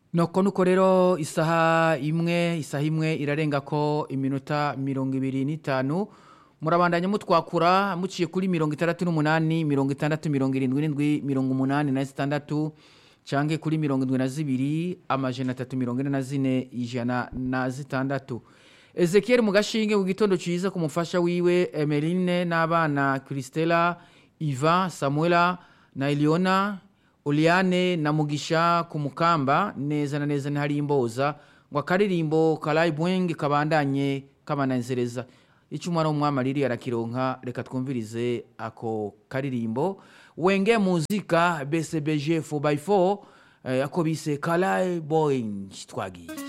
noko nuko rero isaha imwe isaha imwe irarenga ko iminota mirongo ibiri n'itanu murabandanya mutwakura muciye kuri mirongo itandatu n'umunani mirongo itandatu mirongo irindwi n'indwi mirongo umunani na zitandatu canke kuri mirongo indwi na zibiri amajana atatu mirongo ine na zine ijana na zitandatu ezekiel mu gashinge ku gitondo ciza ku mufasha wiwe emeline n'abana kristela iva samuela na eliona Oliane na Mugisha ku mukamba neza na neza ntihari imboza ngo akaririmbo karayi bwenge kabandanye kabanezereza icyo umwana w'umwami ariri arakironka reka twumvirize ako karirimbo wenge muzika bcbg 4x4 eh, ako bise karayi bwenge twagiye